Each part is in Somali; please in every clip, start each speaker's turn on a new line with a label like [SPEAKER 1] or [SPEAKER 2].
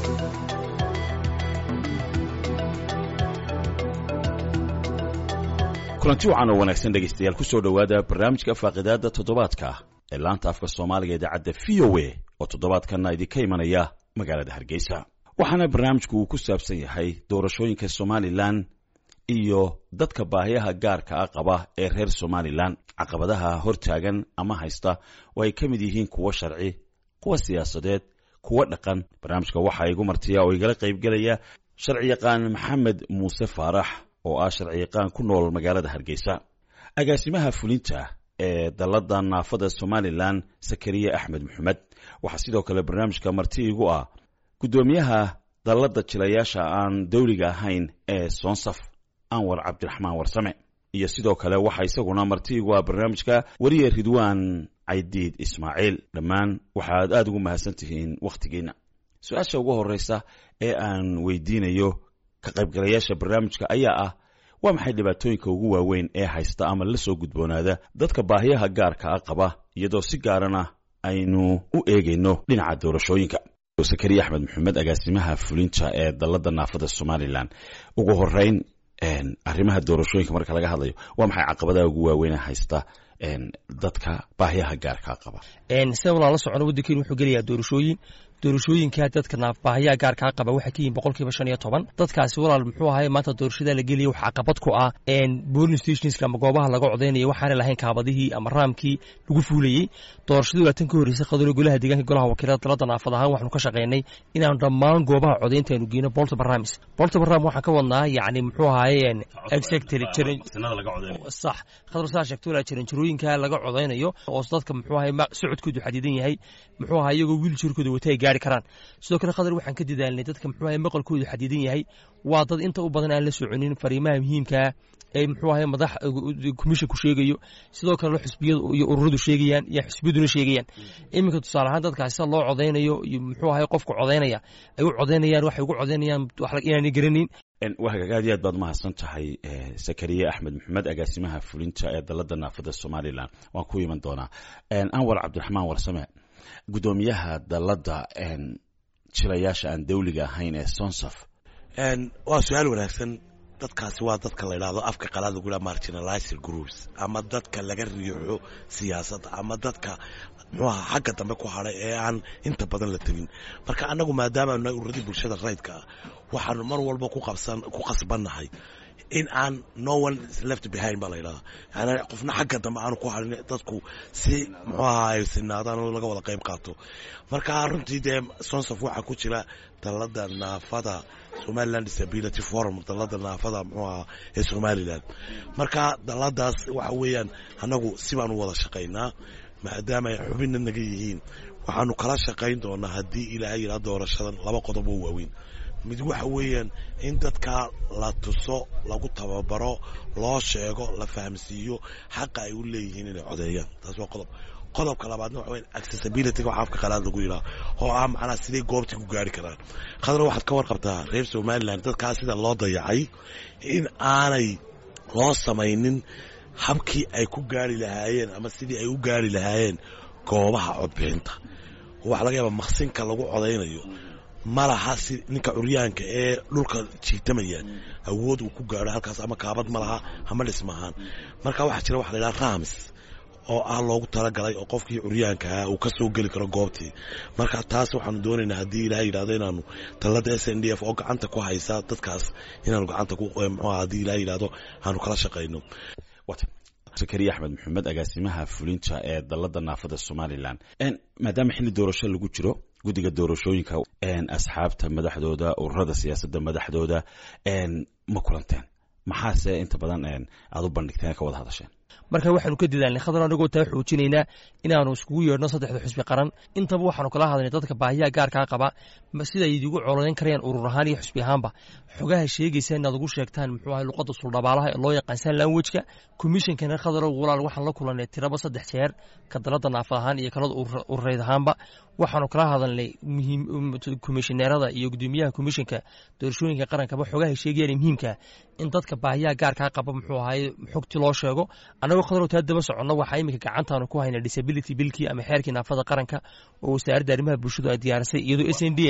[SPEAKER 1] kulanti wacan oo wanaagsan dhegaystayaal ku soo dhowaada barnaamijka faaqidaada toddobaadka ee laanta afka soomaaliga idaacadda v o a oo toddobaadkanna idinka imanaya magaalada hargeysa waxaana barnaamijku uu ku saabsan yahay doorashooyinka somalilan iyo dadka baahiyaha gaarka ah qaba ee reer somalilan caqabadaha hortaagan ama haysta oo ay ka mid yihiin kuwo sharci kuwa siyaasadeed kuwo dhaqan barnaamijka waxaa igu martiya oo igala qaybgelaya sharciyaqaan maxamed muuse faarax oo ah sharciyaqaan ku nool magaalada hargeysa agaasimaha fulinta ee dalladda naafada somalilan sakariye axmed maxamed waxaa sidoo kale barnaamijka marti igu ah guddoomiyaha dalladda jilayaasha aan dawliga ahayn ee soonsaf anwar cabdiraxmaan warsame iyo sidoo kale waxaa isaguna marti igu ah barnaamijka weriye ridwaan caydiid ismaaciil dhammaan waxaad aada ugu mahadsan tihiin wakhtigiina su-aasha ugu horeysa ee aan weydiinayo ka qaybgalayaasha barnaamijka ayaa ah waa maxay dhibaatooyinka ugu waaweyn ee haysta ama la soo gudboonaada dadka baahiyaha gaarka ah qaba iyadoo si gaarana aynu u eegayno dhinaca doorashooyinka sakariye axmed maxamed agaasimaha fulinta ee dalladda naafada somalilan ugu horeyn arrimaha doorashooyinka marka laga hadlayo waa maxay caqabadaha ugu waaweyn ee haysta dadka baahiyaha gaarkaa qaba
[SPEAKER 2] sida walaan la socono waddankeenu wuxuu gelayaa doorashooyin doorashooyinka dadka baahiyaha gaarkaa qaba waxay ka yihin boqolkiiba shan iyo toban dadkaasi walaal muxuu ahay maanta doorashada la gelaya waxa caqabad ku ah boling stationska ama goobaha laga codaynaya waxaana lahayn kaabadihii ama raamkii lagu fuulayey doorashadii waa tan ka horreysay qadalo golaha deegaanka golaha wakiilada dalada naafad ahaan waxaanu ka shaqaynay inaanu dhammaan goobaha codaynta aynu geyno boltaba ramis boltaba ram waxaan ka wadnaa yacni muxuu ahaye sax khadar saa sheegto walaa jaranjarooyinka laga codaynayo oo dadka muxuu ahay socodkoodu xadidan yahay muxuu ahay iyagoo wiiljarkooda wata ay gaari karaan sidoo kale khadar waxaan ka dadaalnay dadka muxuu ahay maqalkoodu xadidan yahay waa dad inta u badan aan la soconin fariimaha muhiimkaa ee muxuu ahay madax commissionku sheegayo sidoo kale xusbiyadu iyo ururadu sheegayaan iyo xusbiyaduna sheegayaan iminka tusaale ahaan dadkaasi sida loo codaynayo iyo muxuu ahay qofka codaynaya ay u codaynayaan waxay ugu codaynayaan inaanay garanin
[SPEAKER 1] wahagaag aad iyo aad baad mahadsan tahay sakariye axmed maxamed agaasimaha fulinta ee dalladda naafada somalilan waan ku iman doonaa anwar cabdiraxmaan warsame guddoomiyaha dalladda jilayaasha aan dawliga ahayn ee sonsaf
[SPEAKER 3] waa su-aal wanaagsan dadkaasi waa dadka la idhahdo afka qalaad lagu yidhaha marginalizer groups ama dadka laga riixo siyaasadda ama dadka muxuu aha xagga dambe ku hadhay ee aan inta badan la tegin marka annagu maadaama nahay ururadii bulshada rayidka ah waxaanu mar walba ku qabsan ku qasbannahay in aan no one left behind baa la yidhahdaa yani qofna xagga dambe aanu ku hadhin dadku si muxuu aha ay sinaadaan oo laga wada qayb qaato marka runtii dee sonsaf waxaa ku jira dalladda naafada somaliland disability forum dalladda naafada muxuu aha ee somalilan marka dalladaas waxa weeyaan annagu si baan u wada shaqaynaa maadaama ay xubinna naga yihiin waxaanu kala shaqayn doonaa haddii ilaahay yidhaha doorashadan laba qodob oo waaweyn mid waxa weeyaan in dadka la tuso lagu tababaro loo sheego la fahamsiiyo xaqa ay u leeyihiin inay codeeyaan taas waa qodob qodobka labaadna waxa weyan accessibilityga waxa afka qalaad lagu yidhaha oo ah macnaha siday goobtii ku gaari karaan khadra waxaad ka warqabtaa reer somaliland dadkaas sida loo dayacay in aanay loo samaynin habkii ay ku gaari lahaayeen ama sidii ay u gaari lahaayeen goobaha codbixinta waxa laga yaaba maqsinka lagu codaynayo ma laha si ninka curyaanka ee dhulka jiitamaya awood uu ku gaaro halkaas ama kaabad ma laha ama dhismahaan marka waxaa jira waxa la yidhaha rams oo ah loogu talagalay oo qofkii curyaankaha uu ka soo geli karo goobtii marka taas waxaanu doonaynaa haddii ilahay yidhahdo inaanu talada s n d f oo gacanta ku haysa dadkaas inaanu gacanta ku mxuha haddii ilahay yidhahdo aanu kala shaqayno
[SPEAKER 1] sakariye axmed maxamed agaasimaha fulinta ee dalladda naafada somalilan maadaama xilli doorasho lagu jiro guddiga doorashooyinka asxaabta madaxdooda ururada siyaasadda madaxdooda ma kulanteen maxaase inta badan aad u bandhigteen ka wada hadasheen
[SPEAKER 2] marka waxaanu ka dadaalnay khadar anagoo taa xoojinaynaa inaanu iskugu yeedhno saddexda xusbi qaran intaba waxaanu kala hadlay dadka baahiyaha gaarkaa qaba sida ay idigu colodayn karayaan urur ahaan iyo xusbi ahaanba xogaha sheegaysa inaad ugu sheegtaan muxuu ahay luqadda suldhabaalaha ee loo yaqaan san lanwejka komishonkana khadarow walaal waxaan la kulannay tiraba saddex jeer ka dalada naafad ahaan iyo kalada urureyd ahaanba waxaanu kala hadalnay komishineerada iyo gudoomiyaha komishinka doorashooyinka qarankaba xogaha sheegayaan muhiimka in dadka baahiyaha gaarkaa qaba muxuu ahay xogti loo sheego annagoo khadarow taa daba soconno waxaa iminka gacantaanu ku hayna disability bilkii ama xeerkii naafada qaranka oo wasaaradda arrimaha bulshadu ay diyaarisay iyadoo s n d f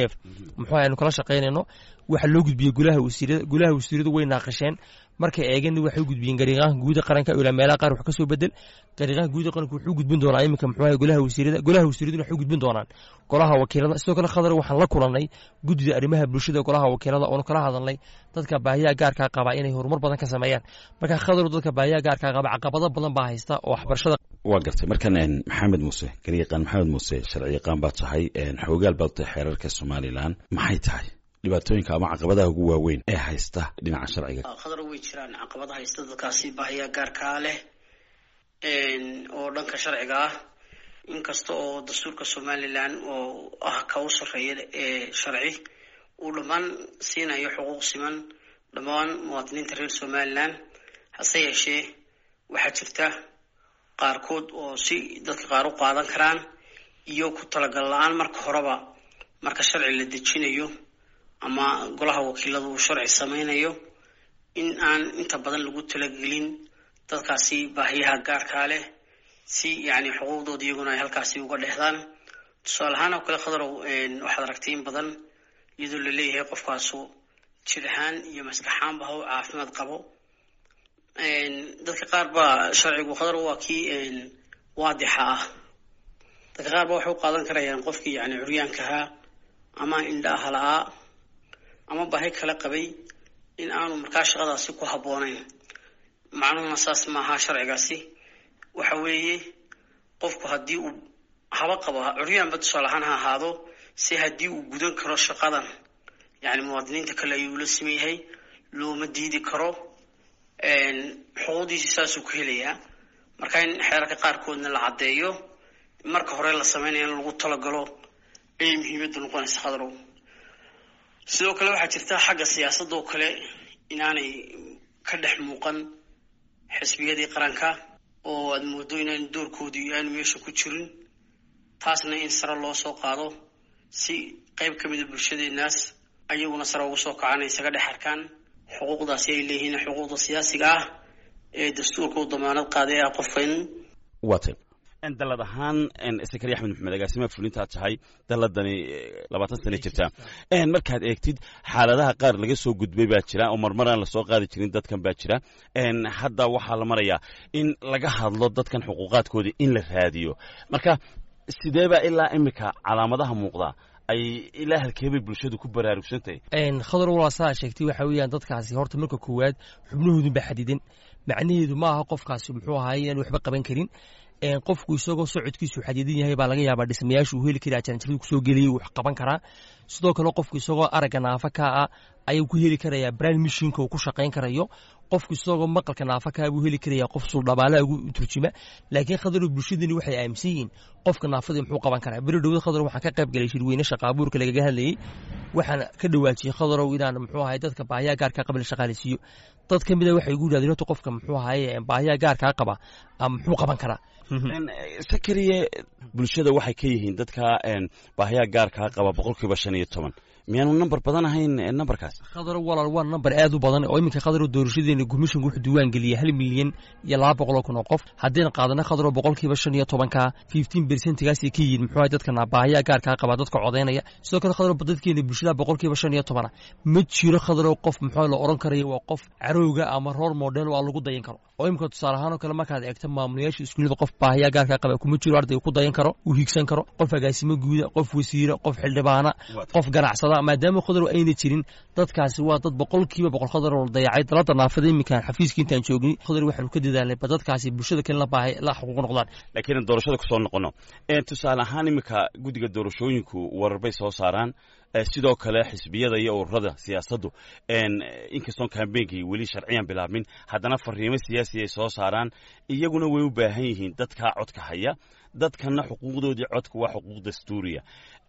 [SPEAKER 2] f muxuu aynu kala shaqaynayno waxa loo gudbiyey golaha wasiirada golaha wasiiradu way naaqasheen markay eegeen waxay u gudbiyeen gariiqaanka guuda qaranka ilaa meelaha qaar wax ka soo bedel gariiqaanka guuda qaranka wuxuu gudbin doonaa iminka muxuu ahay golaha wasiirada golaha wasiiraduna waxay u gudbin doonaan golaha wakiilada sidoo kale khadar waxaan la kulannay guddida arrimaha bulshada golaha wakiilada oonu kala hadalnay dadka baahiyaha gaarkaa qaba inay horumar badan ka sameeyaan marka khadaru dadka baahiyaha gaarkaa qaba caqabado badan baa haysta oo waxbarashada
[SPEAKER 1] waa gartay markan maxamed muuse garyaqaan maxamed muuse sharci yaqaan baad tahay xoogaal baad tahay xeerarka somalilan maxay tahay dhibaatooyinka ama caqabadaha ugu waaweyn ee haysta dhinaca sharciga
[SPEAKER 4] khadar way jiraan caqabada haysta dadkaasi baahiyaa gaarkaa leh oo dhanka sharciga ah inkasta oo dastuurka somalilan oo ah ka u sarreeya ee sharci uu dhammaan siinayo xuquuq siman dhammaan muwaadiniinta reer somalilan hase yeeshee waxaa jirta qaarkood oo si dadka qaar u qaadan karaan iyo ku talagal la-aan marka horeba marka sharci la dejinayo ama golaha wakiilada uu sharci sameynayo in aan inta badan lagu talagelin dadkaasi baahiyaha gaarkaa leh si yacni xuquuqdooda iyaguna ay halkaasi uga dhexdaan tusaale ahaan oo kale khadarow waxaad aragtay in badan iyadoo la leeyahay qofkaasu jir ahaan iyo maskaxaanba ha u caafimaad qabo dadka qaar baa sharcigu khadarow waa kii waadixa ah dadka qaar ba waxay u qaadan karayaan qofkii yani curyaankahaa ama indhaha la-aa ama baahi kala qabay in aanu markaa shaqadaasi ku habboonayn macnuhuna saas maaha sharcigaasi waxa weeye qofku haddii uu haba qabo curyaanba tusaale ahaan ha ahaado si haddii uu gudan karo shaqadan yani muwaadiniinta kale ayuu la siman yahay looma diidi karo xuquuqdiisi saasuu ku helayaa marka in xeerarka qaarkoodna la caddeeyo marka hore la sameynaya in lagu talagalo ayay muhiimadda noqonaysa khadarow sidoo kale waxaa jirta xagga siyaasadda oo kale inaanay ka dhex muuqan xisbiyadii qaranka oo aada moodo inaan doorkoodii aanu meesha ku jirin taasna in sare loo soo qaado si qeyb ka mida bulshadeenaas ayaguna sare ugu soo kacaan ay isaga dhex arkaan xuquuqdaasi ay leeyihiin xuquuqda siyaasiga ah ee dastuurka u damaanad qaaday ah qofka in
[SPEAKER 1] waatan dalad ahaan sakari axmed maxamed agaasimaha fulintaad tahay daladani labaatan sana jirta markaad eegtid xaaladaha qaar laga soo gudbay baa jira oo marmaraan lasoo qaadi jirin dadkan baa jira hadda waxaa la marayaa in laga hadlo dadkan xuquuqaadkoodii in la raadiyo marka sideebaa ilaa imika calaamadaha muuqda ay ilaa halkeebay bulshadu ku baraarugsantahay
[SPEAKER 2] khadar walaa saa sheegtay waxa weeyaan dadkaasi horta marka koowaad xubnahoodun baa xadidan macnaheedu ma aha qofkaasi muxuu ahaay inaan waxba qaban karin qofku isagoo socodkiisu xadidan yahay baa laga yaabaa dhismayaashu uu heli karaa janjaradu kusoo geliyay wax qaban karaa sidoo kale qofku isagoo aragga naafa ka ah ayuu ku heli karayaa brand mishinka uu ku shaqayn karayo qofku isagoo maqalka naafa kaa buu heli karayaa qof suldhabaalaha ugu turjuma laakiin khadarow bulshadani waxay aaminsan yihiin qofka naafadii muxuu qaban karaa beri dhowad khadarow waxaan ka qayb galay shirweyne shaqaabuurka lagaga hadlayey waxaan ka dhawaajiyey khadarow inaan muxuu ahay dadka baahiyaha gaarkaa qaba la shaqaaleysiiyo dad ka mida waxay igu yidhahdeen horta qofka muxuu ahaye baahiyaha gaarkaa qaba muxuu qaban karaa
[SPEAKER 1] sakariye bulshada waxay ka yihiin dadka baahiyaha gaarkaa qaba boqolkiiba shan iyo toban miyaanu namber badan ahayn namberkaas
[SPEAKER 2] khadaro walaal waa namber aad u badan oo iminka khadaro doorashadeena gumishanku wuxuu diiwaan geliyay hal milyan iyo laba boqoloo kun oo qof haddayna qaadana khadaro boqolkiiba shan iyo tobanka fifteen bersentigaasay ka yihiin muxuu ahay dadka baahiyaha gaarkaa qaba dadka codaynaya sidoo kale khadaro dadkeena bulshada boqolkiiba shan iyo tobana ma jiro khadaro qof muxuu la oran karayo waa qof carowga ama roor model waa lagu dayan karo oo imika tusaale ahaan oo kale markaad eegto maamulayaasha iskuullada qof baahiyaha gaarkaa qaba kuma jiro ardayga ku dayan karo uu hiigsan karo qof agaasimo guuda qof wasiira qof xildhibaana qof ganacsada maadaama khadar ayna jirin dadkaasi waa dad boqolkiiba boqol khadar oo dayacay dalada naafada iminkaan xafiiska intaan joogin khadar waxaanu ka dadaalnay ba dadkaasi bulshada kale la baahay la xuquuq noqdaan
[SPEAKER 1] laakiin doorashada kusoo noqono tusaale ahaan iminka guddiga doorashooyinku warar bay soo saaraan sidoo kale xisbiyada iyo ururada siyaasaddu inkastoon kambeynkii weli sharciyan bilaabmin haddana fariimo siyaasi ay soo saaraan iyaguna way u baahan yihiin dadkaa codka haya dadkana xuquuqdoodii codka waa xuquuq dastuuriya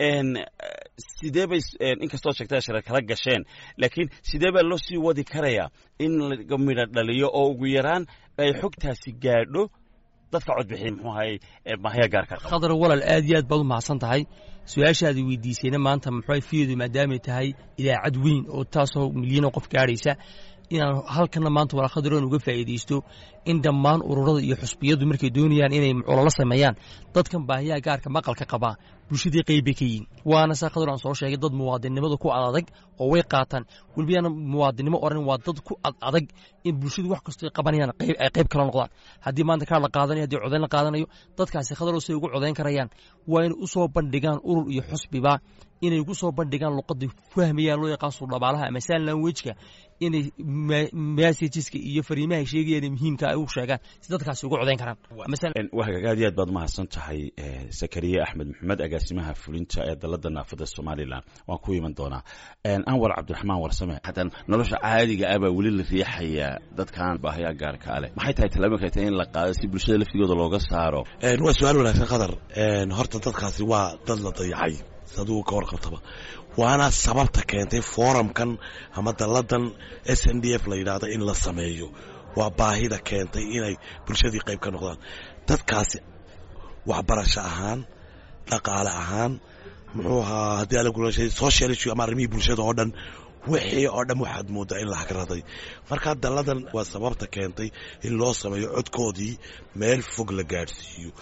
[SPEAKER 1] sidee bay inkastoo sheegtaa shara kala gasheen laakiin sidee baa loo sii wadi karayaa in laga midho dhaliyo oo ugu yaraan ay xogtaasi gaadho dadka codbixiya muxuu ahay bahya gaarka qaba
[SPEAKER 2] khadar walaal aad iyo aad baad u mahadsan tahay su-aashaadi weydiisayna maanta muxuu fiyeedu maadaamay tahay idaacad weyn oo taasoo milyanoo qof gaadhaysa inaan halkana maanta walaal khadaroon uga faa'iidaysto in dhammaan ururada iyo xusbiyadu markay doonayaan inay ololo sameeyaan dadkan baahiyaha gaarka maqalka qabaa bulshadii qayb bay ka yihiin waana saa khadar aan soo sheegay dad muwaadinnimada ku adadag oo way qaataan welibana muwaadinnimo oran waa dad ku ad adag in bulshadu wax kastoo ay qabanayaan qayb ay qayb kala noqdaan haddii maanta kaar la qaadanayo haddii codayn la qaadanayo dadkaasi khadarow say ugu codayn karayaan waa inay u soo bandhigaan urur iyo xusbiba inay ugu soo bandhigaan luqadda fahmayaan loo yaqaan suldhabaalaha ama sign languageka inay messageska iyo fariimaha sheegayaan muhiimka ay u sheegaan si dadkaasi ugu codayn karaan
[SPEAKER 1] wahagaag aad iyo aad baad mahadsan tahay sakariye axmed maxamed agaasimaha fulinta ee dalada naafada somalilan waan ku iman doonaa anwar cabdiraxmaan warsame haddaan nolosha caadiga ah baa weli la riixayaa dadkan baahayaa gaarka leh maxay tahay tallaabooyinka tahay in la qaado si bulshada laftigooda looga saaro
[SPEAKER 3] waa su-aal wanaagsan khadar horta dadkaasi waa dad la dayacay saduu ka warqabtaba waana sababta keentay foramkan ama dalladan s n d f la yidhaahdo in la sameeyo waa baahida keentay inay bulshadii qayb ka noqdaan dadkaasi waxbarasho ahaan dhaqaale ahaan muxuu ahaa haddii ala gulashay social issue ama arrimihii bulshada oo dhan wixii oo dhan waxaad moodaa in la hagraday marka dalladan waa sababta keentay in loo sameeyo codkoodii meel fog la gaadhsiiyo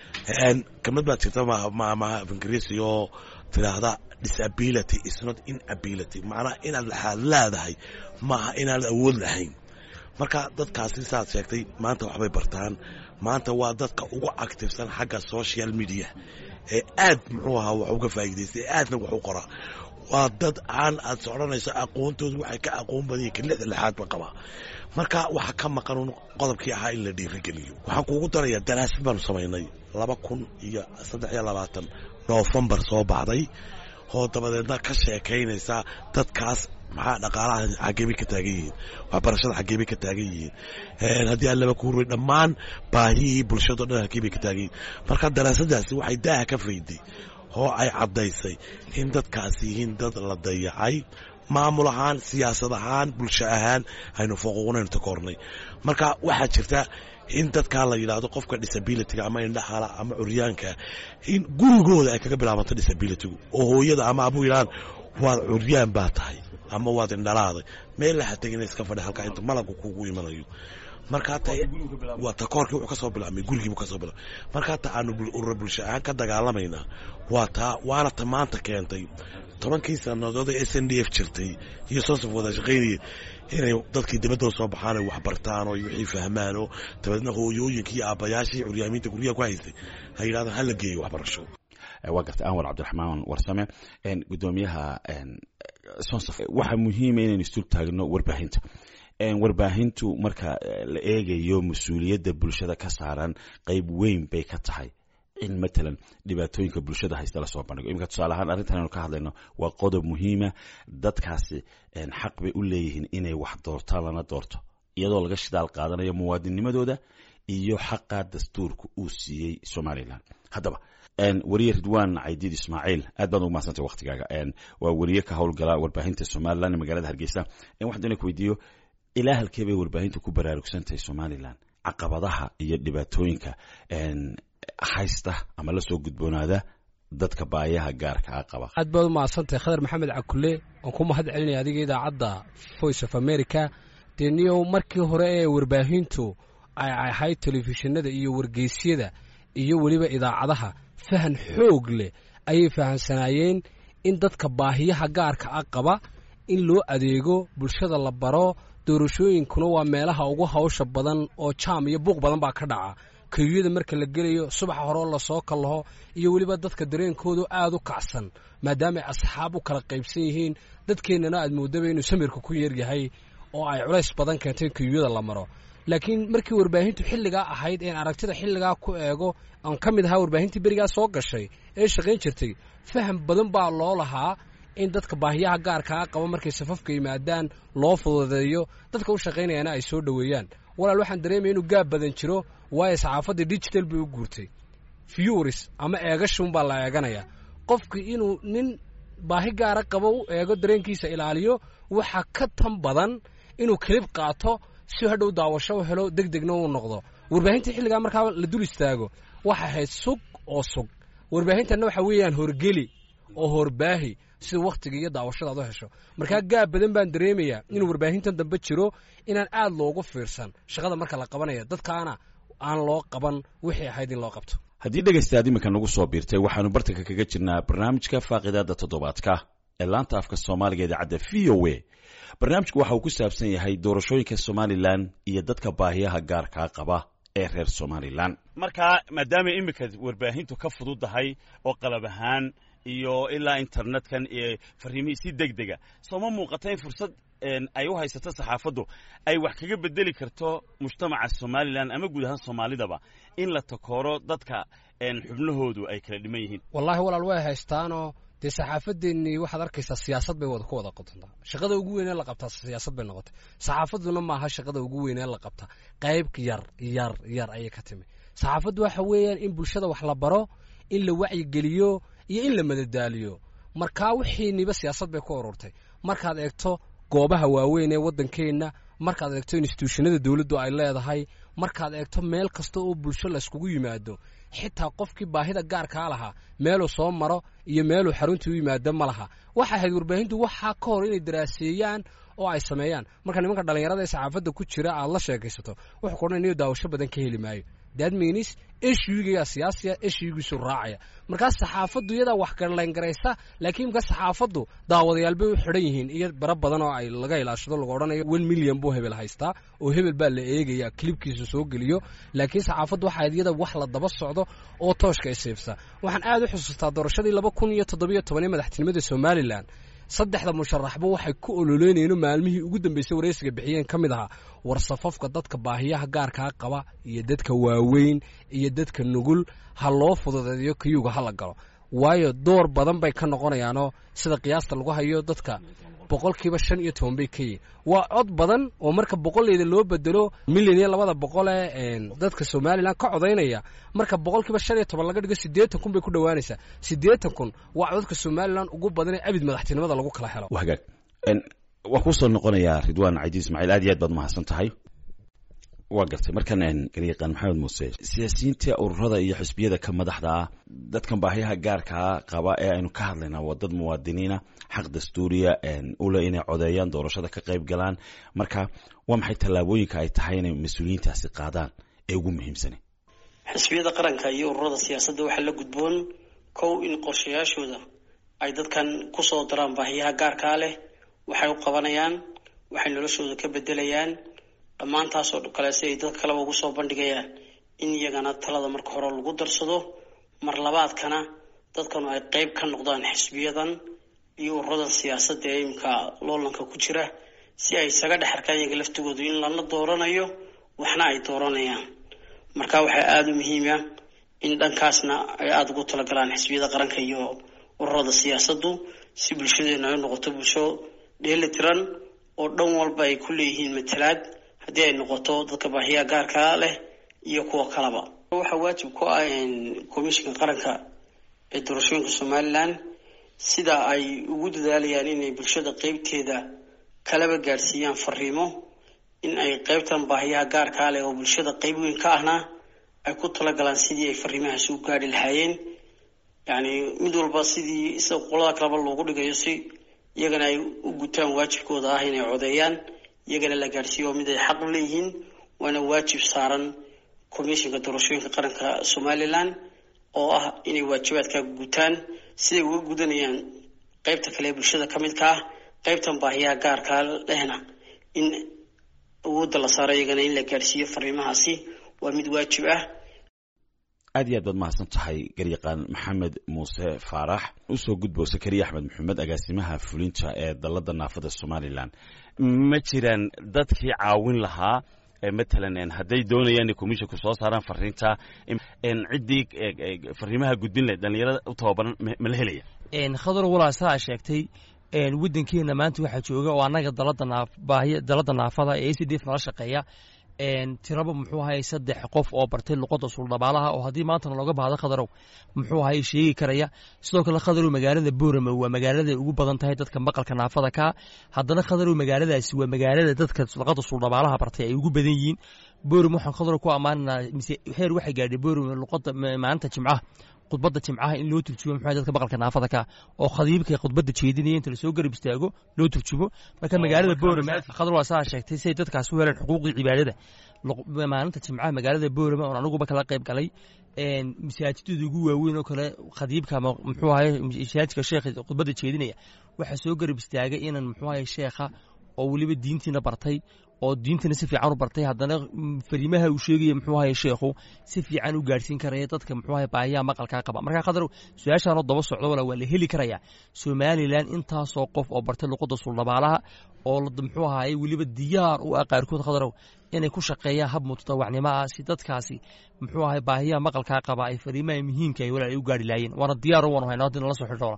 [SPEAKER 3] kamid baad jirta ingiriisi oo tidhaahda disability is not inability macnaha inaad laxaad leedahay maaha inaanad awood lahayn marka dadkaasi saad sheegtay maanta waxbay bartaan maanta waa dadka ugu actifsan xagga social media ee aad muxuu ahaa wax uga faa'iidaystay ee aadna wax u qoraa waa dad aan aad socdhanayso aqoontoodu waxay ka aqoon badan yihin kalixda lixaad ba qabaa marka waxaa ka maqan qodobkii ahaa in la dhiirigeliyo waxaan kuugu darayaa daraasad baanu samaynay laba kun iyo saddex iyo labaatan noofembar soo baxday oo dabadeedna ka sheekaynaysa dadkaas maxaa dhaqaalaha xageebay ka taagan yihiin waxbarashada xageebay ka taagan yihiin haddii aan laba ku hurway dhammaan baahihii bulshadao dhan halkeebay ka taagan yihiin marka daraasadaasi waxay daaha ka fayday oo ay caddaysay in dadkaasi yihiin dad la dayacay maamul ahaan siyaasad ahaan bulsho ahaan aynu foquuqnaynu takoornay marka waxaa jirta in dadkaa la yidhaahdo qofka disabilityga ama indhahala ama curyaanka in gurigooda ay kaga bilaabanto disabilitygu oo hooyada ama abuu yidhahaan waad curyaan baa tahay ama waad indhalaaday meel laha tegina iska fadhi halkaa inta malabka kugu imanayo markaa ta waa takoorkii wuxuu ka soo bilaabmay gurigiibuu ka soo bilaabmay markaa ta aanu urura bulsho ahaan ka dagaalamaynaa waa taa waana ta maanta keentay tobankii sannadood ee s n d f jirtay iyo soosaf wada shaqaynayeen inay dadkii dibadda soo baxaan ay waxbartaan oo wixii fahmaan oo dabeedna hooyooyinkii aabbayaashii curyaamiinta guryaha ku haystay ha yidhahdaan hala geeyo waxbarasho
[SPEAKER 1] waa gartay anwar cabdiraxmaan warsame gudoomiyaha sonsaf waxaa muhiima inaynu istul taagno warbaahinta warbaahintu marka la eegayo mas-uuliyadda bulshada ka saaran qayb weyn bay ka tahay in matalan dhibaatooyinka bulshada haysta lasoo bandhigo iminka tusaale ahaan arrintan aynu ka hadlayno waa qodob muhiima dadkaasi xaq bay u leeyihiin inay wax doortaan lana doorto iyadoo laga shidaal qaadanayo muwaadinnimadooda iyo xaqa dastuurka uu siiyey somalilan haddaba weriye ridwan caydiid ismaaciil aad baad ugu mahadsantay waktigaaga waa weriye ka howlgala warbaahinta somalilan ee magaalada hargeysa waxaan doona ku weydiiyo ilaa halkee bay warbaahintu ku baraarugsantahay somalilan caqabadaha iyo dhibaatooyinka haysta ama la soo gudboonaada dadka baayaha gaarka a qaba
[SPEAKER 5] aad baad u mahadsantahay khadar maxamed cakule waan ku mahad celinaya adiga idaacadda voice of america dee niyow markii hore ee warbaahintu ay ahayd telefishinada iyo wargeysyada iyo weliba idaacadaha fahan xoog leh ayay fahamsanaayeen in dadka baahiyaha gaarka a qaba in loo adeego bulshada la baro doorashooyinkuna waa meelaha ugu hawsha badan oo jaam iyo buuq badan baa ka dhaca kayuyada marka la gelayo subaxa horeo lasoo kallaho iyo weliba dadka dareenkoodu aad u kacsan maadaama ay asxaab u kala qaybsan yihiin dadkeennana aad moodaba inuu samirka ku yaryahay oo ay culays badan keentay kayuyada la maro laakiin markii warbaahintu xilligaa ahayd een aragtida xilligaa ku eego aan ka mid ahaa warbaahintii berigaa soo gashay ee shaqayn jirtay faham badan baa loo lahaa in dadka baahiyaha gaarkaa qaba markay safafka yimaadaan loo fududeeyo dadka u shaqaynayaana ay soo dhoweeyaan walaal waxaan dareemaya inuu gaab badan jiro waayo saxaafaddii digital bay u guurtay furis ama eegashunbaa la eeganaya qofki inuu nin baahi gaara qabo u eego dareenkiisa ilaaliyo waxa ka tan badan inuu kelib qaato si hadhow daawasho u helo deg degna uu noqdo warbaahinta xilligaa markaa la dul istaago waxa ahayd sug oo sug warbaahintanna waxa weeyaan horgeli oo horbaahi sida wakhtiga iyo daawashada ad u hesho markaa gaab badan baan dareemayaa inuu warbaahintan dambe jiro inaan aad loogu fiirsan shaqada marka la qabanaya dadkaana aan loo qaban wixii ahayd in loo qabto
[SPEAKER 1] haddii dhegaystaad iminka nagu soo biirtay waxaanu bartanka kaga jirnaa barnaamijka faaqidaada toddobaadka ee laanta afka soomaaliga idaacadda v o a barnaamijku waxa uu ku saabsan yahay doorashooyinka somalilan iyo dadka baahiyaha gaarkaa qaba ee reer somalilan markaa maadaama iminka warbaahintu ka fududahay oo qalab ahaan iyo ilaa internetkan iyo fariimihii si deg dega sooma muuqata in fursad ay u haysato saxaafaddu ay wax kaga bedeli karto mujtamaca somalilan ama guud ahaan soomaalidaba in la takooro dadka xubnahoodu ay kala dhiman yihiin
[SPEAKER 5] wallaahi walaal way haystaanoo dee saxaafadeennii waxaad arkaysaa siyaasad bay wada ku wada qotontaa shaqada ugu weynee la qabtaa siyaasad bay noqotay saxaafadduna maaha shaqada ugu weynee la qabta qayb yar yar yar ayay ka timi saxaafaddu waxa weeyaan in bulshada wax la baro in la wacyigeliyo iyo in la madadaaliyo markaa wixiiniba siyaasad bay ku ururtay markaad eegto goobaha waaweyn ee waddankeenna markaad eegto instituushanada dowladdu ay leedahay markaad eegto meel kasta oo bulsho layskugu yimaado xitaa qofkii baahida gaarkaa lahaa meeluu soo maro iyo meeluu xaruntii u yimaado ma laha waxa ahayd warbaahintu waxaa ka hor inay daraaseeyaan oo ay sameeyaan marka nimanka dhallinyarada ee saxaafadda ku jira aad la sheekaysato wuxuu ku odhan inuu daawasho badan ka heli maayo that means eshuigayaa siyaasiya eshuigiisu raacaya markaas saxaafaddu iyadaa wax garlayngaraysa laakiin markaas saxaafaddu daawadayaal bay u xidhan yihiin iyo bara badan oo ay laga ilaashado lagu odhanayo one million buu hebel haystaa oo hebel baa la eegaya kilibkiisa soo geliyo laakiin saxaafaddu waxaa iyada wax la daba socdo oo tooshka isiibsa waxaan aad u xusuustaa doorashadii laba kun iyo toddobiyo tobanee madaxtinimada somalilan saddexda musharaxba waxay ku ololeynayeen maalmihii ugu dambeysay waraysiga bixiyeen ka mid ahaa war safafka dadka baahiyaha gaarkaa qaba iyo dadka waaweyn iyo dadka nugul ha loo fududeeyo kayuga ha la galo waayo door badan bay ka noqonayaanoo sida qiyaasta lagu hayo dadka boqolkiiba shan iyo toban bay ka yihin waa cod badan oo marka boqoleyda loo bedelo milyan iyo labada boqole dadka somalilan ka codaynaya marka boqolkiiba shan iyo toban laga dhigo siddeetan kun bay ku dhowaanaysaa siddeetan kun waa codadka somalilan ugu badan ee abid madaxtinimada lagu kala helo
[SPEAKER 1] hagaag waan kusoo noqonayaa ridwaan cadiid ismaaciil aad iyo aad baad mahadsan tahay waa gartay markan garyaqaan maxamed muuse siyaasiyiinta ururada iyo xisbiyada ka madaxda ah dadkan baahiyaha gaarkaa qaba ee aynu ka hadlayna waa dad muwaadiniina xaq dastuuriya ule inay codeeyaan doorashada ka qayb galaan marka waa maxay tallaabooyinka ay tahay inay mas-uuliyiintaasi qaadaan ee ugu muhiimsani
[SPEAKER 4] xisbiyada qaranka iyo ururada siyaasadda waxaa la gudboon kow in qorshayaashooda ay dadkan kusoo daraan baahiyaha gaarkaa leh waxay u qabanayaan waxay noloshooda ka bedelayaan dhammaantaasoo kale si ay dad kaleba ugu soo bandhigayaan in iyagana talada marka hore lagu darsado mar labaadkana dadkanu ay qeyb ka noqdaan xisbiyadan iyo ururadan siyaasadda ee imika loolanka ku jira si ay isaga dhex arkaan iyaga laftigoodu in lala dooranayo waxna ay dooranayaan marka waxaa aada u muhiima in dhankaasna ay aada ugu talagalaan xisbiyada qaranka iyo ururada siyaasaddu si bulshadeena ay noqoto bulsho dheeli tiran oo dhan walba ay ku leeyihiin matalaad haddii ay noqoto dadka baahiyaha gaarkaa leh iyo kuwa kaleba waxaa waajib ku ah komishinka qaranka ee doorashooyinka somalilan sida ay ugu dadaalayaan inay bulshada qeybteeda kalaba gaadhsiiyaan fariimo in ay qeybtan baahiyaha gaarkaa leh oo bulshada qeyb weyn ka ahna ay ku talagalaan sidii ay fariimahaasi u gaadhi lahaayeen yacni mid walba sidii sida qolada kaleba loogu dhigayo si iyagana ay u gutaan waajibkooda ah inay codeeyaan iyagana la gaadhsiiyo mid ay xaq u leeyihiin waana waajib saaran komishinka doorashooyinka qaranka somalilan oo ah inay waajibaadka gutaan siday uga gudanayaan qeybta kale ee bulshada ka midka ah qeybtan baahiyaha gaarkaa lehna in awoodda la saaro iyagana in la gaadhsiiyo fariimahaasi waa mid waajib ah
[SPEAKER 1] aad iyo aad baad mahadsan tahay garyaqaan maxamed muuse faarax usoo gudbo sakariya axmed maxamed agaasimaha fulinta ee dalada naafada somalilan ma jiraan dadkii caawin lahaa matalan hadday doonayaan inay commissionku soo saaraan fariinta ciddii fariimaha gudbin leh dhalinyarada u tababaran ma la helaya
[SPEAKER 2] khadar walaa sidaa sheegtay waddankeena maanta waxaa jooga oo annaga dalada naaf baahiya dalada naafada ee a c d f nala shaqeeya tiraba muxuu ahay saddex qof oo bartay luqadda suuldhabaalaha oo haddii maantana looga baahdo khadarow muxuu ahay sheegi karaya sidoo kale khadarow magaalada boorame waa magaalada ugu badan tahay dadka maqalka naafada ka haddana khadarow magaaladaasi waa magaalada dadka luqadda suuldhabaalaha bartay ay ugu badan yihiin boorame waxaan khadarow ku ammaananaa mise heer waxay gaadhay boorame luqadda maalinta jimcaha khudbadda jimcaha in loo turjumo muxuu dadka maqalka naafada ka oo khadiibka khudbadda jeedinaya inta lasoo garab istaago loo turjumo marka magaalada boorama khadar waa saa sheegtay si ay dadkaas u heleen xuquuqdii cibaadada maalinta jimcaha magaalada boorama oon aniguba kala qayb galay masaajidada ugu waaweyn oo kale khadiibka ama muxuu ahay masaajidka sheekha khudbadda jeedinaya waxaa soo garab istaagay inan muxuu ahay sheekha oo weliba diintiina bartay oo diintana si fiican u bartay haddana fariimaha uu sheegaya muxuu ahay sheekhu si fiican u gaarsiin karaya dadka muxuu ahay baahiyaha maqalkaa qaba marka khadar su-aashaanoo daba socdo wala waa la heli karayaa somalilan intaasoo qof oo bartay luqadda suldhabaalaha oo muxuu ahaye weliba diyaar u ah qaarkood khadarow inay ku shaqeeyaan hab mutadawacnimo ah si dadkaasi muxuu ahay baahiyaha maqalkaa qaba ay fariimaha muhiimka ay walaal ay u gaari laayeen waana diyaar u waanu haynaa haddii nala soo xidhoona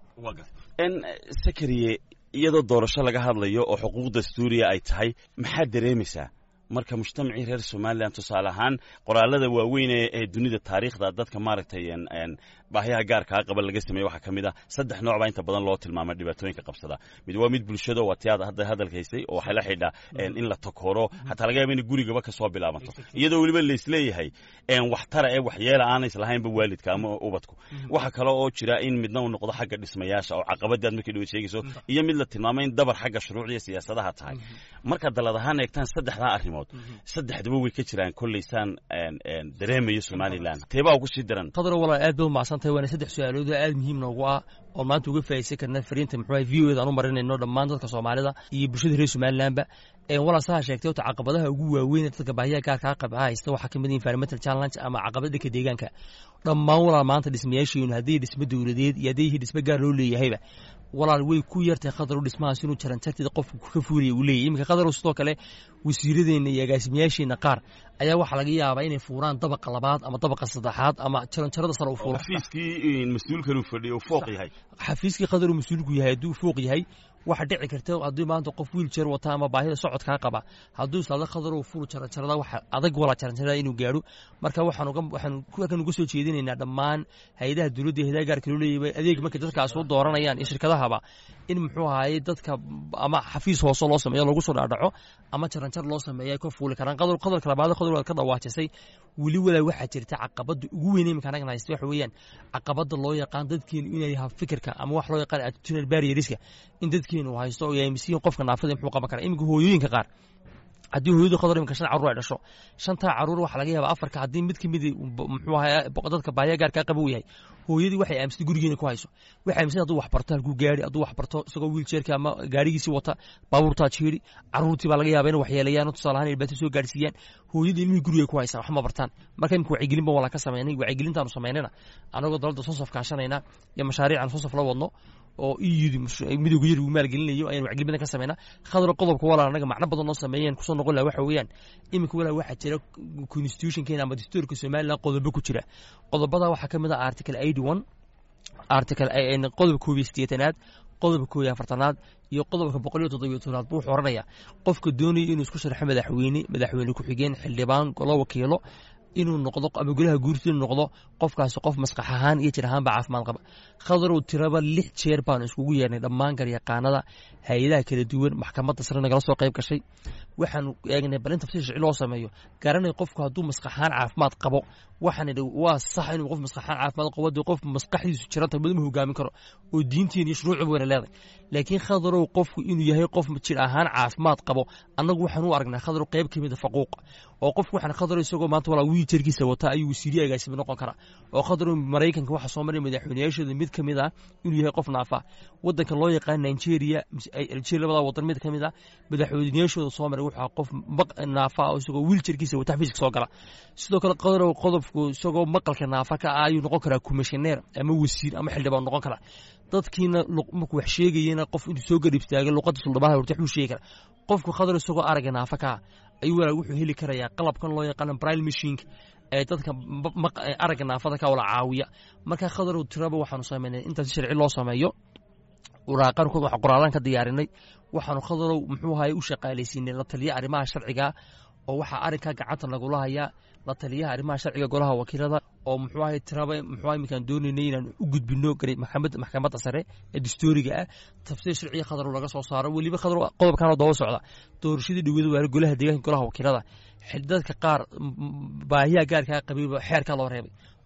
[SPEAKER 1] sakariye iyadoo doorasho laga hadlayo oo xuquuq dastuuriya ay tahay maxaad dareemaysaa marka mujtamacii reer somalilan tusaale ahaan qoraalada waaweyn ee dunida taariikhda dadka maaragtay baahiyaha gaarkaa qaba laga sameeye waxaa ka mid ah saddex nooc baa inta badan loo tilmaamay dhibaatooyinka qabsada mid waa mid bulshado waa ti aad hadda hadalkaysay oo waxay la xidhaa in la takoro xataa laga yaaba inay gurigaba ka soo bilaabanto iyadoo weliba laisleeyahay waxtara ee waxyeela aanay islahaynba waalidka ama ubadku waxa kale oo jira in midna uu noqdo xagga dhismayaasha oo caqabadaad markii dhawa sheegayso iyo mid la tilmaamay in dabar xagga shuruucda iyo siyaasadaha tahay marka dalad ahaan eegtaan saddexdaa arrimood saddexdaba way ka jiraan kollaysaan dareemayo somalilan teebaa ugu sii daran
[SPEAKER 2] qadar walaal aad bay u macsantahay waana saddex su-aalood oo aad muhiim noogu ah oo maanta uga faa'idaysan karna fariinta muxuu v o eda aan u marinayno dhammaan dadka soomaalida iyo bulshada reer somalilanba walaal saha sheegtay ota caqabadaha ugu waaweyn ee dadka baahiyaha gaarkaa qaba haysta waxaa ka mid environmental challenge ama caqabad dhanka deegaanka dhammaan walaal maanta dhismayaasheenu haddii dhismo dowladeed iyo haddii dhismo gaar loo leeyahayba walaal way ku yartay khadaru dhismahaas inuu jaranjarteeda qofku ka fuulaya uu leeyahy iminka khadaru sidoo kale wasiiradeenna iyo agaasimayaasheenna qaar ayaa waxaa laga yaabaa inay fuuraan dabaqa labaad ama dabaqa saddexaad ama jaranjarada sare u fuulo
[SPEAKER 1] xafiiskii mas-uulkan uu fadhiyo uu fooq yahay
[SPEAKER 2] xafiiskii khadaru mas-uulku yahay hadduu fooq yahay waxa dhici karta haddii maanta qof wiiljeer wata ama baahida socodkaa qaba hadduu islaada khadarow ful jaranjarada waxa adag walaa jaranjarada inuu gaadho marka waxaan kan uga soo jeedinaynaa dhammaan hay-adaha dowladda hayadaha gaarka loo leeyahay adeeg markay dadkaas u dooranayaan iyo shirkadahaba in muxuu ahaye dadka ama xafiis hoose loo sameeyo lagu soo dhaadhaco ama jaranjar loo sameeyo ay ka fuuli karaan qadar qadalka labaad qadar waad ka dhawaajisay weli walaa waxaa jirta caqabada ugu weyn iminka anagan haysta waxa weeyaan caqabada loo yaqaan dadkeenu inay yaha fikirka ama wax loo yaqaan attitudinal barrieriska in dadkeenu haysto oo yaamisiin qofka naafada muxuu qaban karaa iminka hooyooyinka qaar haddii hooyadu qadar iminka shan carruur ay dhasho shantaa carruur waxaa laga yaabaa afarka haddii mid ka mid muxuu ahaa dadka baahiya gaarkaa qaba uu yahay hooyadii waxay aamisatay gurigeena ku hayso waxay aamisatay hadduu wax barto halkuu gaari hadduu wax barto isagoo wiiljeerka ama gaarigiisii wata baabuurtaa jeeri carruurtii baa laga yaaba inay waxyeelayaan tusaale ahaan dhibaato soo gaarsiiyaan hooyadii ilmihii guriga ku haysan wax ma bartaan marka imika wacyigelin ba walaa ka samaynay wacyigelintaanu samaynayna anagoo dalada sosof kaashanayna iyo mashaariican sosof la wadno oo iyudi midowga yar uu maalgelinayo ayaan wacgelin badan ka samaynaa khadra qodobka walaa anaga macno badan noo sameeyeen kusoo noqon laha waxa weeyaan iminka walaa waxaa jira constitutionkeena ama dastuurka somaliland qodobo ku jira qodobada waxaa ka mid ah article eighty one article qodobka koob iyo sideetanaad qodobka koob iyo afartanaad iyo qodobka boqol iyo toddobiyo tobnaad buu wuxuu oranayaa qofka doonaya inuu isku sharxo madaxweyne madaxweyne ku-xigeen xildhibaan golo wakiilo inuu noqdo ama golaha guurta inuu noqdo qofkaasi qof maskax ahaan iyo jir ahaanba caafimaad qaba khadarow tiraba lix jeer baanu iskugu yeernay dhammaan garyaqaanada hay-adaha kala duwan maxkamadda sare nagala soo qayb gashay waxaanu eegnay bal in tafsiir sharci loo sameeyo garanay qofku hadduu maskax ahaan caafimaad qabo waxaan idhi waa sax inuu qof maskax ahaan caafimaad qabo dee qof maskaxdiisu jiranta madama hogaamin karo oo diintiin iyo shuruucba wayna leedahay laakiin khadarow qofku inuu yahay qof jir ahaan caafimaad qabo annagu waxaan u aragnaa khadarow qayb ka mid a faquuq oo qofku waxaan khadarow isagoo maanta walaa wiiljarkiisa wata ayuu wasiiriye agaasimi noqon karaa oo khadarow maraykanka waxaa soo maray madaxweynayaashooda mid ka mid ah inuu yahay qof naafa wadanka loo yaqaan nigeria algeria labada wadan mid ka mid ah madaxweynayaashooda soo maray wuxuu qof naafa oo isagoo wiiljarkiisa wata xafiiska soo gala sidoo kale qadarow qodobku isagoo maqalka naafa ka ah ayuu noqon karaa kumishineer ama wasiir ama xildhibaan noqon karaa dadkiina markuu wax sheegayena qof intuu soo garib istaagay luqadda suldhabaha horta waxbuu sheegi karaa qofku khadar isagoo aragga naafa ka ah ayuu walaa wuxuu heli karayaa qalabkan loo yaqaano bril machinka ee dadka aragga naafada ka wala caawiya marka khadarow tiraba waxaanu samaynay intaas sharci loo sameeyo waraaqankood waxaan qoraalaan ka diyaarinay waxaanu khadarow muxuu ahaye u shaqaalaysiinay la taliya arrimaha sharciga oo waxaa arrinkaa gacanta lagula hayaa la taliyaha arrimaha sharciga golaha wakiilada oo muxuu ahay tiraba muxuu iminkaan doonaynay inaan u gudbino maxkamadda maxkamadda sare ee dastuuriga ah tafsiir sharciga khadarow laga soo saaro weliba khadarow qodobkan oo daba socda doorashadii dhawada waara golaha deegaanka golaha wakiilada dadka qaar baahiyaha gaarkaa qabayba xeerkaa loo reebay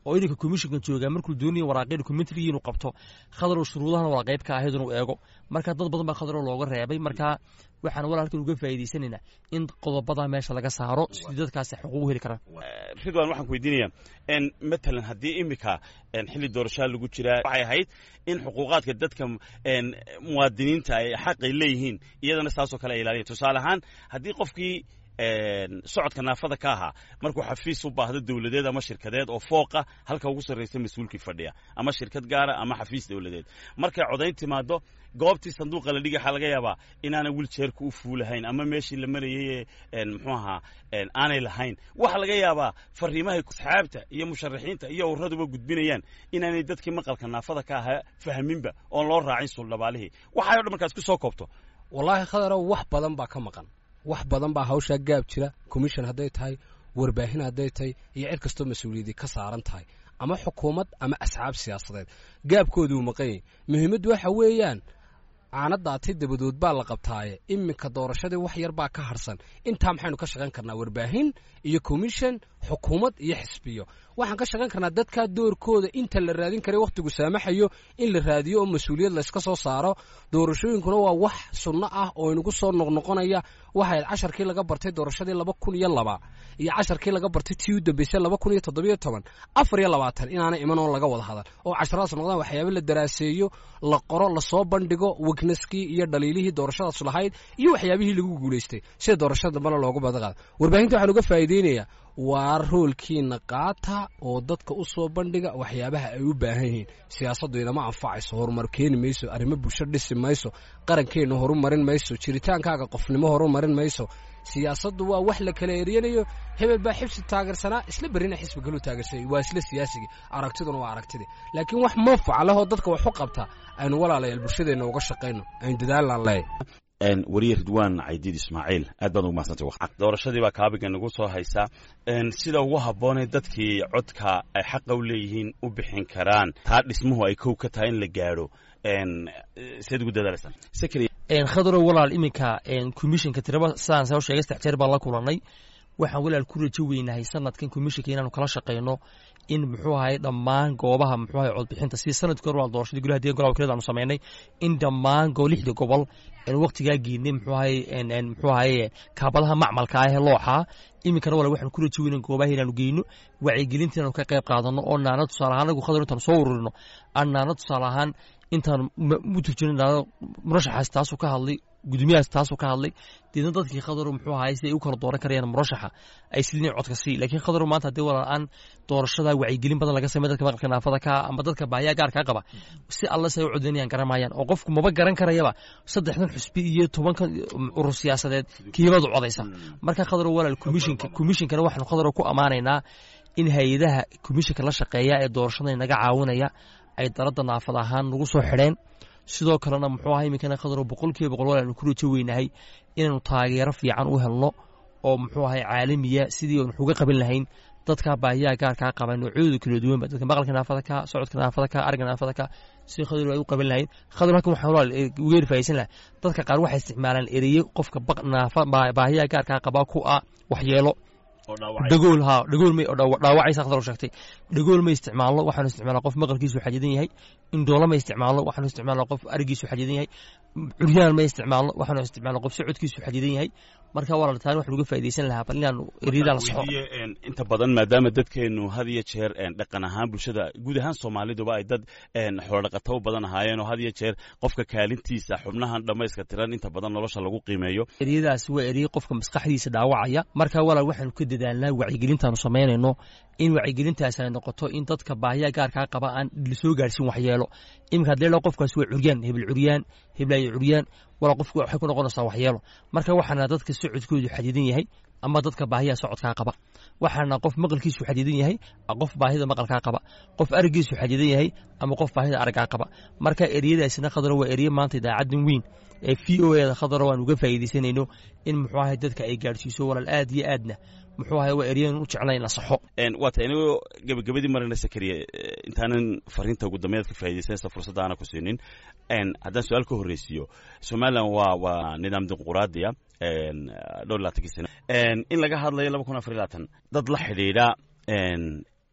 [SPEAKER 2] oo ininka commissionkan joogaa markuu doonaya waraaqya documentary inuu qabto khadarow shuruudahana waa qayb ka ahayd inuu eego marka dad badan baa khadarow looga reebay marka waxaan walaalkan uga faa'iidaysanaynaa in qodobada meesha laga saaro sidii dadkaasi xuquuq u heli karaan
[SPEAKER 1] ridwan waxaan ku weydiinaya matalan haddii imika xilli doorashaa lagu jiraa waxay ahayd in xuquuqaadka dadka muwaadiniinta ay xaqay leeyihiin iyadana saasoo kale ay ilaaliyan tusaale ahaan haddii qofkii socodka naafada ka ahaa markuu xafiis u baahdo dowladeed ama shirkadeed oo fooqa halka ugu sarraysa mas-uulkii fadhiya ama shirkad gaara ama xafiis dowladeed markay codayn timaado goobtii sanduuqa la dhigi waxaa laga yaabaa inaana wiljeerka u fuulahayn ama meeshii la marayay ee muxuu ahaa aanay lahayn waxaa laga yaabaa fariimahay asxaabta iyo musharaxiinta iyo urraduba gudbinayaan inaanay dadkii maqalka naafada ka ahaa fahminba oon loo raacin suuldhabaalihii waxay o dhan markaas ku soo koobto
[SPEAKER 5] wallaahi khadarow wax badan baa ka maqan wax badan baa hawshaa gaab jira commission hadday tahay warbaahin hadday tahay iyo cid kastoo mas-uuliyadii ka saaran tahay ama xukuumad ama asxaab siyaasadeed gaabkooduu maqanyay muhiimaddu waxa weeyaan caanadaati dabadood baa la qabtaaye iminka doorashadii wax yar baa ka harsan intaa maxaynu ka shaqayn karnaa warbaahin iyo commission xukuumad iyo xisbiyo waxaan ka shaqayn karnaa dadkaa doorkooda inta la raadin karay wakhtigu saamaxayo in la raadiyo oo mas-uuliyad layska soo saaro doorashooyinkuna waa wax sunno ah oo inagu soo noqnoqonaya waxayd casharkii laga bartay doorashadii laba kun iyo laba iyo casharkii laga bartay tii u dambeysay laba kun iyo toddobiyo toban afar iyo labaatan inaana iman oo laga wada hadal oo casharadaas noqdaan waxyaaba la daraaseeyo la qoro lasoo bandhigo wegnaskii iyo dhaliilihii doorashadaas lahayd iyo waxyaabihii lagu guulaystay sida doorashada dambena loogu badaqaada warbaahinta waxaan uga faa'iideynayaa waa roolkiina qaata oo dadka u soo bandhiga waxyaabaha ay u baahan yihiin siyaasaddu inama anfacayso horumar keeni mayso arrimo bulsho dhisi mayso qarankeenna horumarin mayso jiritaankaaga qofnimo horumarin mayso siyaasaddu waa wax la kala eryanayo hebel baa xibsi taageersanaa isla berrina xisbi kaluu taageersanay waa isla siyaasigii aragtiduna waa aragtidii laakiin wax manfaca lehoo dadka wax u qabta aynu walaalayaal bulshadeenna uga shaqayno aynu dadaallaan leeyahy
[SPEAKER 1] wariye ridwaan caydiid ismaaciil aad baad ugu mahadsantay doorashadii baa kaabiga nagu soo haysaa sida ugu habboonay dadkii codka ay xaqa u leeyihiin u bixin karaan taa dhismuhu ay kow ka tahay in la gaadho seed ugu dadaalaysaan
[SPEAKER 2] khadarow walaal iminka commissionka tiraba sidaan soo sheegay saddex jeer baan la kulannay waxaan walaal ku rajo weynahay sanadkan commissionka inaanu kala shaqayno in muxuu ahay dhammaan goobaha muxuu ahay codbixinta si sanadkii hore waa doorashadii golaha deegan golaha wakiilada aanu samaynay in dhammaan go lixda gobol aan waqtigaa geynay muxuu ahay muxuu ahay kaabadaha macmalka ah ee looxaa iminkana walaal waxaan ku rajo weynay goobaha inaanu geyno wacyigelinta inaanu ka qayb qaadano oo naana tusaale ahaan anagu khadar intaanu soo ururino aan naana tusaale ahaan intaan u turjino naana murashaxaas taasuu ka hadlay gudoomiyahaas taasuu ka hadlay deedna dadkii khadaru muxuu ahay si ay u kala dooran karayaan murashaxa ay sidin codka sii laakiin khadaru maanta haddii walaal aan doorashada wacyigelin badan laga samey dadka maqalka naafada ka ama dadka baahiyaa gaarkaa qaba si alla si ay u codaynayaan garamayaan oo qofku maba garan karayaba saddexdan xusbi iyo tobankan urur siyaasadeed kiibadu codaysa marka khadaru walaal commissionka commissionkana waxaanu khadaru ku ammaanaynaa in hay-adaha commissionka la shaqeeya ee doorashada naga caawinaya ay daladda naafad ahaan nagu soo xidheen sidoo kalena muxuu ahaa iminkana khadaro boqol kiiba boqol walaanu ku rajo weynahay inaanu taageero fiican u helno oo muxuu ahay caalamiya sidii aan uga qaban lahayn dadka baahiyaha gaarkaa qaba noocyadooda kala duwanba dadka maqalka naafada ka socodka naafada ka aragga naafada ka si khadar ay u qaban lahayn khadar halkan waxaan walaal uga erfaysan lahaa dadka qaar waxay isticmaalaan ereye qofka naafa baahiyaha gaarkaa qaba ku ah waxyeelo dhagool haa dhagool may dhaawacaysa khadar sheegtay dhagool ma isticmaalno waxaanu isticmaalnaa qof maqalkiisu xadidan yahay indhoolo ma isticmaalno waxaanu isticmaalnaa qof arigiisu xadidan yahay curyaan ma isticmaalno waxaanu isticmaalnaa qof socodkiisu xadidan yahay marka walaal taan waxaan uga faa'iidaysan lahaa bal inaanu eryadaa la soxo
[SPEAKER 1] inta badan maadaama dadkeenu had iyo jeer dhaqan ahaan bulshada guud ahaan soomaaliduba ay dad xoolodhaqato u badan ahaayeen oo had iyo jeer qofka kaalintiisa xubnahan dhammayska tiran inta badan nolosha lagu qiimeeyo
[SPEAKER 2] eryadaasi waa erye qofka maskaxdiisa dhaawacaya marka walaal waxaanu ka dadaalnaa wacyigelintaanu samaynayno in wacyigelintaasi ay noqoto in dadka baahiyaa gaarkaa qaba aan lasoo gaarhsin waxyeelo iminka hadii laa qofkaasi waa curyaan hebel curyaan heblaayo curyaan walaa qofku waxay ku noqonaysaa waxyeelo marka waxaana dadka socodkoodu xadidan yahay ama dadka baahiyaa socodkaa qaba waxaana qof maqalkiisu xadidan yahay qof baahida maqalkaa qaba qof arigiisu xadidan yahay ama qof baahida araggaa qaba marka eryadaasina khadaro waa erye maanta idaacadan weyn ee v o eda khadaro waan uga faa'iidaysanayno in muxuu ahay dadka ay gaadhsiiso walaal aad iyo aadna muxuu ahay waa eryadan u jeclay in la saxo
[SPEAKER 1] waa ta inagoo gebagabadii marina sakariya intaanan fariinta ugu dambeyd ka faa'iidaysanaysa fursadda aana ku siinin haddaan su-aal ka horreysiiyo somalilan waa waa nidaam dimuquraadiya dhowr laatankii sano in laga hadlayo laba kun afar iyo labaatan dad la xidhiidha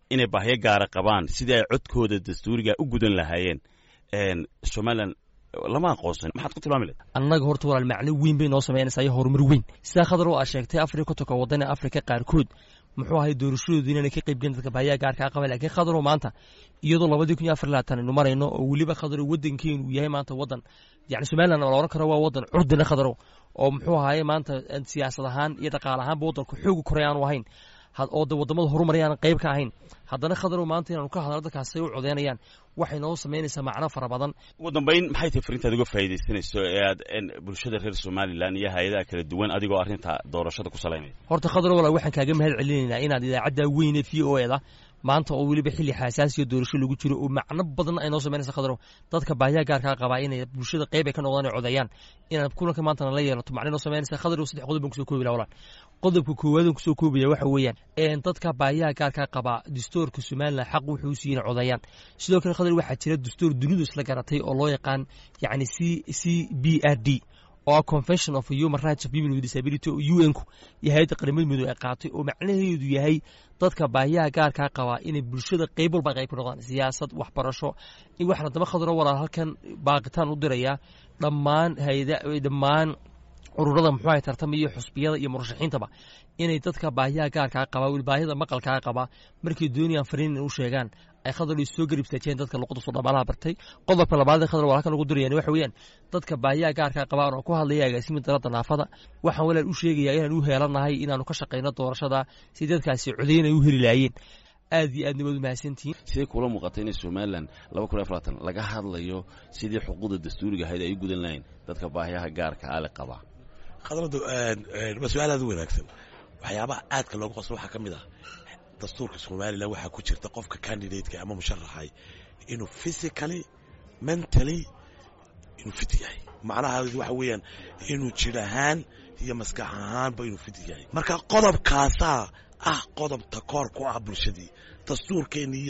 [SPEAKER 1] inay baahyo gaara qabaan sidii ay codkooda dastuuriga u gudan lahaayeen somalilan lama aqoonsan maxaad ku tilmaami lahayd
[SPEAKER 2] annaga horta walaal macno weyn bay noo samaynaysaa iyo horumar weyn sidaa khadar oo aad sheegtay afrika kotonka waddan ee afrika qaarkood muxuu ahay doorashadoodu inaanay ka qayb gelin dadka baahiyaha gaarkaa qaba laakiin khadaroo maanta iyadoo labadii kun iyo afar labaatan aynu marayno oo weliba khadaroo waddankeenu uu yahay maanta waddan yani somaliland oo la oran karo waa waddan curdina khadaro oo muxuu ahaye maanta siyaasad ahaan iyo dhaqaale ahaanba waddanku xoogi koray aanu ahayn oo de wadamada horumaraya aanan qayb ka ahayn haddana khadarow maanta inaanu ka hadalno dadkaas say u codeynayaan waxay noo samaynaysaa macno fara badan
[SPEAKER 1] ugu dambayn maxay tahay fariintaad uga faa'iidaysanayso ee aad bulshada reer somalilan iyo hay-adaha kala duwan adigoo arrinta doorashada ku salaynaya
[SPEAKER 2] horta khadarow walaal waxaan kaaga mahad celinaynaa inaad idaacadda weyne v o eda maanta oo weliba xilli xasaasiya doorasho lagu jiro oo macno badan ay noo samaynaysa khadarow dadka baahiyaha gaarkaa qabaa inay bulshada qayb ay ka noqdaan ay codeeyaan inaad kulanka maantana la yeelato macno noo samaynaysa khadarow saddex qodob baan kusoo koobi laha walaal qodobka koowaad kusoo koobaya waxa weeyaan dadka baahiyaha gaarkaa qabaa dastuurka somalilan xaq wuxuu siiyey inay codeeyaan sidoo kale khadar waxaa jira dastuur dunidu isla garatay oo loo yaqaan yacni c c b r d oo ah convention of human rights of people with disability oo u n ku iyo hay-adda qaramada midoobe ay qaatay oo macnaheedu yahay dadka baahiyaha gaarkaa qabaa inay bulshada qayb walba qayb ka noqdaan siyaasad waxbarasho waxaana daba khadaro walaal halkan baaqitaan u dirayaa dhammaan hayada dhammaan ururada muxuu ahay tartamaiyo xusbiyada iyo murashaxiintaba inay dadka baahiyaha gaarkaa qabaa weli baahida maqalkaa qabaa markay doonayaan fariin inay u sheegaan ay khadar soo garibtaajeen dadka luqada soo dhamaalaha bartay qodobka labaad khadar waa halkan ugu dirayaan waxa weeyaan dadka baahiyaha gaarkaa qabaan oo ku hadlaya agaasimi dalada naafada waxaan walaal u sheegayaa inaan u heelanahay inaanu ka shaqayno doorashada si dadkaasi codayn ay u heli lahaayeen aad iyo aadna waad u mahadsantihiin
[SPEAKER 1] sidee kula muuqatay inay somalilan laba kun iyo afaraatan laga hadlayo sidii xuquuqda dastuuriga ahayd ay u gudan lahayn dadka baahiyaha gaarka ale qabaa
[SPEAKER 3] khadradu waa su-aal aad u wanaagsan waxyaabaha aadka looga qoslo waxaa ka mid ah dastuurka somalilan waxaa ku jirta qofka candidateka ama musharaxay inuu physically mentally inuu fit yahay macnaha waxa weeyaan inuu jir ahaan iyo maskax ahaanba inuu fit yahay marka qodobkaasaa ah qodob takoor ku ah bulshadii dastuurkeeni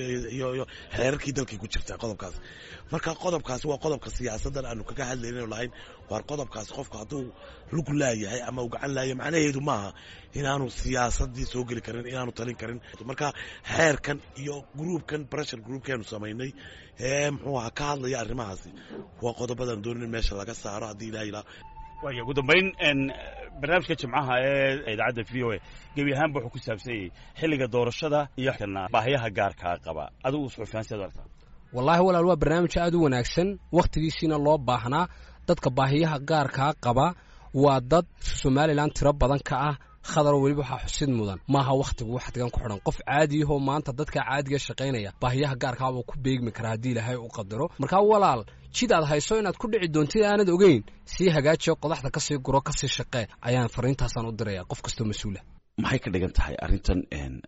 [SPEAKER 3] iyo xeerarkii dalkay ku jirtaa qodobkaas marka qodobkaas waa qodobka siyaasaddan aanu kaga hadlayno lahayn waar qodobkaas qofku hadduu lug laayahay ama uu gacan laaya macnaheedu maaha inaanu siyaasadii soo geli karin inaanu talin karin marka xeerkan iyo gruubkan pressure groupkeenu samaynay ee muxuu aha ka hadlaya arrimahaasi waa qodobadan doonin meesha laga saaro haddii ilaha ilaa
[SPEAKER 1] waaya ugu dambayn barnaamijka jimcaha ee idaacadda v o a gebi ahaanba wuxuu ku saabsan yahay xilliga doorashada iyo baahiyaha gaarkaa qaba adigu suxufiyaansiad aragtaa
[SPEAKER 5] wallaahi walaal waa barnaamij aad u wanaagsan wakhtigiisiina loo baahnaa dadka baahiyaha gaarkaa qaba waa dad somalilan tiro badan ka ah khadaro weliba waxaa xusid mudan maaha wakhtigu waxdigan ku xidhan qof caadiyahoo maanta dadka caadiga shaqaynaya baahiyaha gaarkaabuu ku beegmi karaa haddii ilaahay u qadaro markaa walaal jid aad hayso inaad ku dhici doontid aanad ogeyn sii hagaajiyo qodaxda kasii guro kasii shaqee ayaan fariintaasaan u diraya qof kastoo mas-uula
[SPEAKER 1] maxay ka dhigan tahay arrintan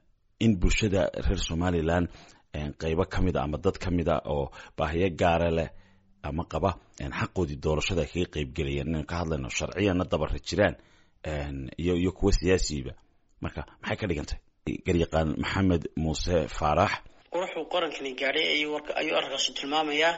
[SPEAKER 1] in bulshada reer somalilan qaybo ka mid a ama dad ka mid a oo baahiyo gaara leh ama qaba xaqoodii doorashada ay kaga qaybgelayaan inaynu ka hadlayno sharciyanna dabara jiraan iyo iyo kuwa siyaasiyiba marka maxay ka dhigan tahay garyaqaan maxamed muuse faarax
[SPEAKER 4] wuxuu qarankani gaadhay ayuu arrinkaasi tilmaamayaa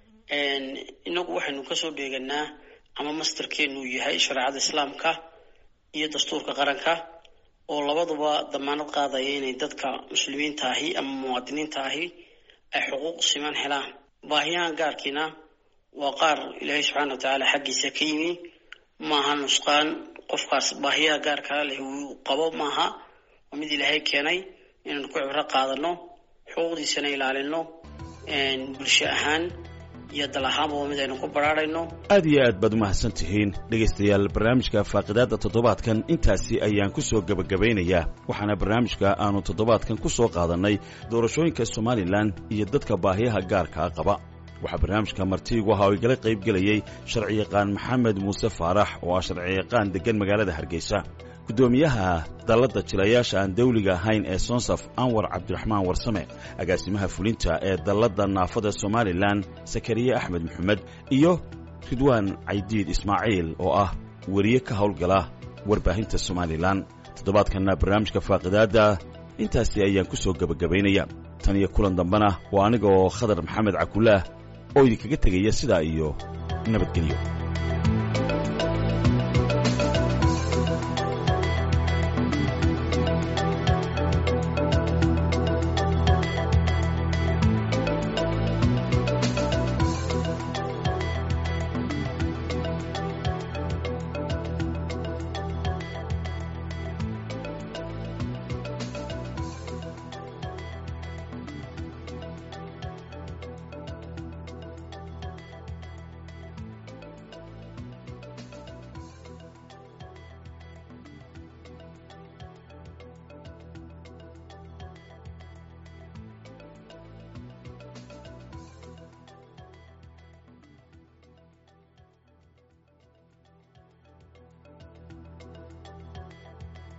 [SPEAKER 4] inagu waxaynu kasoo dheeganaa ama masterkeenu yahay shareecada islaamka iyo dastuurka qaranka oo labaduba damaanad qaadaya inay dadka muslimiinta ahi ama muwaadiniinta ahi ay xuquuq siman helaan baahiyahan gaarkiina waa qaar ilaahay subxaana wa tacaala xaggiisa ka yimi maaha nusqaan qofkaas baahiyaha gaarkaa leh uu qabo maaha waa mid ilaahay keenay inaan ku cibro qaadano xuquuqdiisana ilaalino bulsho ahaan iyo dal ahaanba waa mid aynu ku baraarayno
[SPEAKER 1] aad iyo aad baad umahadsan tihiin dhegaystayaal barnaamijka faaqidaadda toddobaadkan intaasi ayaan ku soo gebagabaynayaa waxaana barnaamijka aanu toddobaadkan ku soo qaadannay doorashooyinka somalilan iyo dadka baahiyaha gaarkaa qaba waxaa barnaamijka martiigu ahaa oo igala qayb gelayey sharciyaqaan maxamed muuse faarax oo ah sharciyaqaan deggan magaalada hargeysa guddoomiyaha dalladda jilayaasha aan dawliga ahayn ee sonsaf anwar cabdiraxmaan warsame agaasimaha fulinta ee dalladda naafada somalilan sakariye axmed maxamed iyo ridwaan caydiid ismaaciil oo ah weriye ka howlgala warbaahinta somalilan toddobaadkanna barnaamijka faaqidaadda intaasi ayaan ku soo gebagabaynaya tan iyo kulan dambena waa aniga oo khadar maxamed cabdulaah oo idinkaga tegaya sidaa iyo nabadgelyo